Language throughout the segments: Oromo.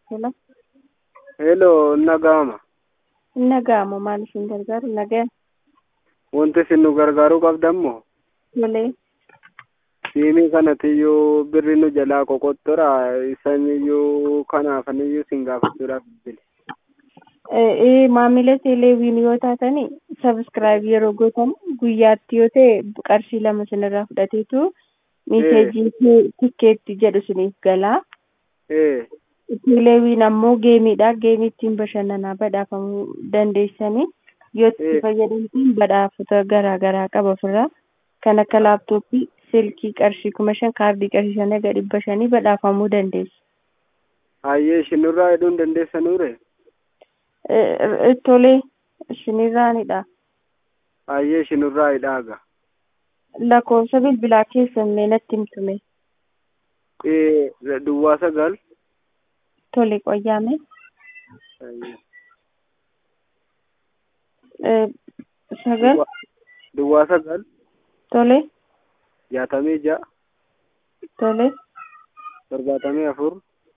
Hello. Hello, nagama. Nagama maal isin gargaaru? Nagaa. Wanti isin nu gargaaruu qabdammoo Malee. siimii kanatiyyuu birri nu jalaa qoqottora isaniyyuu kanaafaniyyuu sin gaafachuudhaaf bile. Ee maamila teeleeviin yoo taatani sabiskiraayib yeroo gootan guyyaatti yoo ta'e qarshii lama sinirraa fudhateetu miseejii tikkeetti jedhu siniif galaa. Ee, Teeleeviin ammoo geemiidha. Geemii ittiin bashannanaa badhaafamuu dandeessanii yoo itti Eh. fayyadamtan badhaafota garaa garaa qaba ofirraa kan akka laaptooppii, silkii qarshii kuma shan, kaardii qarshii shan haga dhibba shanii badhaafamuu dandeessu. hayyee isinirraa hidhuu hin dandeessanuure? Eh, Tolee, isinirraanidha. Hayyee isinirraa hidhaaga. Lakkoofsa bilbilaa keessan mee natti himtume. Ee, duwwaa sagal. Tole qoyyaame. Hayyee. Eh, Sagal. Duwwaa- Duwwaa sagal Tole. jaatamii ja'a Tole. torbaatamii afur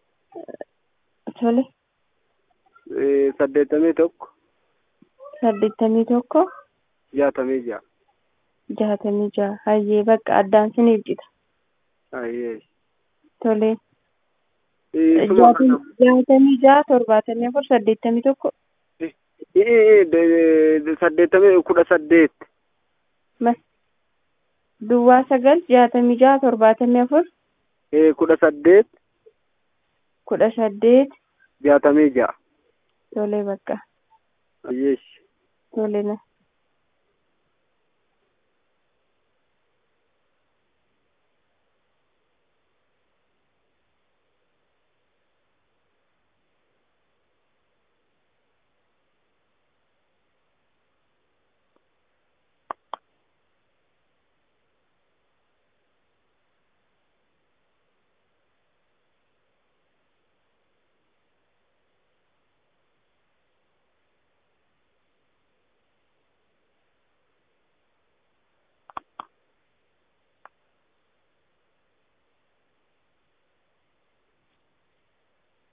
Tole. ee, saddeettamii tokko Saddeettamii tokko. jaatamii ja'a. Jaatamii jaha. Hayyee bakka addaan siniif cita. Hayyee. Tole. Ee, suma kana. Jaatamii jaha torbaatamii afur saddeettamii tokko. Ee, ee, de- saddeettamii kudha saddeet. Mas. Duwwaa sagal jaatamii jaha torbaatamii afur Ee, kudha saddeet kudha saddeet. jaatamii ja'a. Tole bakka. Hayyee. Tole na.